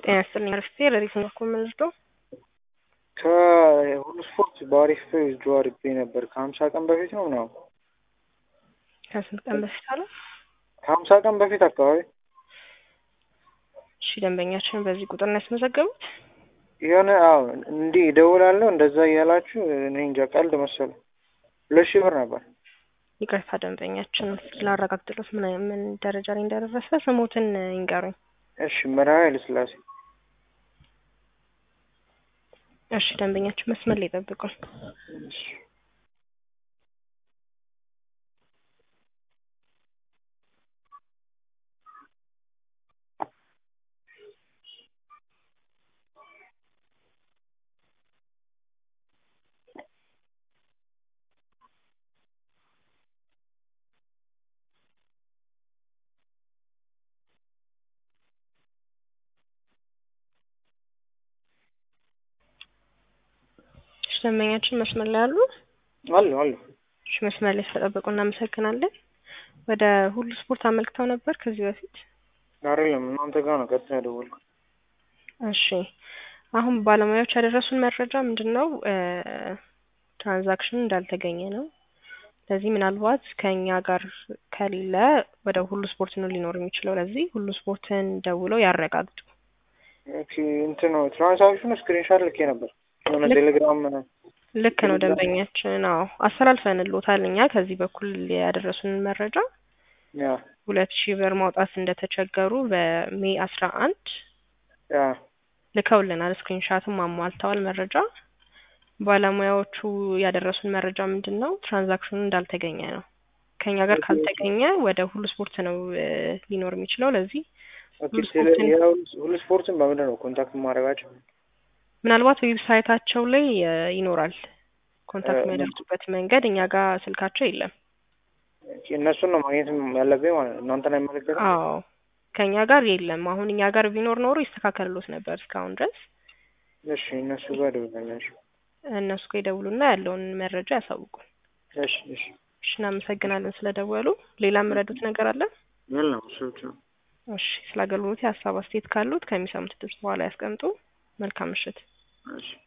ጤና ይስጥልኝ አርፍቴ ለሪት ነው እኮ የምንወስደው ከሁሉ ስፖርት በአሪፍ ጆ አድርጌ ነበር ከሀምሳ ቀን በፊት ነው ምናምን ከስንት ቀን በፊት አለ ከሀምሳ ቀን በፊት አካባቢ እሺ ደንበኛችን በዚህ ቁጥር ነው ያስመዘገቡት የሆነ አዎ እንዲህ እደውላለሁ እንደዛ እያላችሁ እኔ እንጃ ቀልድ መሰሉ ሁለት ሺህ ብር ነበር ይቅርታ ደንበኛችን ስላረጋግጥሎት ምን ምን ደረጃ ላይ እንደደረሰ ስሞትን ይንገሩኝ እሺ መርሃ ኃይለሥላሴ እሺ ደንበኛችን መስመር ላይ ጠብቁን እሺ እሺ ደንበኛችን መስመር ላይ አሉ አሉ አሉ እሺ መስመር ላይ ስለጠበቁ እናመሰግናለን ወደ ሁሉ ስፖርት አመልክተው ነበር ከዚህ በፊት አይደለም እናንተ ጋር ነው ቀጥታ የደወልኩት እሺ አሁን ባለሙያዎች ያደረሱን መረጃ ምንድን ነው ትራንዛክሽን እንዳልተገኘ ነው ለዚህ ምናልባት ከእኛ ጋር ከሌለ ወደ ሁሉ ስፖርት ነው ሊኖር የሚችለው ለዚህ ሁሉ ስፖርትን ደውለው ያረጋግጡ ኦኬ እንትን ነው ትራንሳክሽኑ ስክሪንሻት ልኬ ነበር የሆነ ልክ- ቴሌግራም ልክ ነው ደንበኛችን አዎ አስተላልፈንሎታል እኛ ከዚህ በኩል ያደረሱንን መረጃ ያ ሁለት ሺህ ብር ማውጣት እንደተቸገሩ በሜይ አስራ አንድ ያ ልከውልናል ስክሪንሻትም አሟልተዋል መረጃ ባለሙያዎቹ ያደረሱን መረጃ ምንድን ነው ትራንዛክሽኑ እንዳልተገኘ ነው ከኛ ጋር ካልተገኘ ወደ ሁሉ ስፖርት ነው እ ሊኖር የሚችለው ለዚህ ኦኬ ሁሉ ቴሌ ስፖርትን- የሁሉ ሁሉ ስፖርትን በምንድን ነው ኮንታክት ማድረጋቸው ምናልባት ዌብሳይታቸው ላይ እ ይኖራል ኮንታክት እ የሚያደርጉበት መንገድ እኛ ጋር ስልካቸው የለም ኦኬ እነሱን ነው ማግኘት ያለብኝ ማለት ነው እናንተን አይመለከትም አዎ ከኛ ጋር የለም አሁን እኛ ጋር ቢኖር ኖሮ ይስተካከልሎት ነበር እስካሁን ድረስ እሺ እነሱ ጋር ደውላለሽ እነሱ ጋር ይደውሉና ያለውን መረጃ ያሳውቁን እሺ እሺ እሺ እናመሰግናለን ስለደወሉ ሌላ የምረዱት ነገር አለ የለም እሱ ብቻ ነው እሺ ስለ አገልግሎት የሀሳብ አስተያየት ካሉት ከሚሰሙት ድምጽ በኋላ ያስቀምጡ መልካም ምሽት እሺ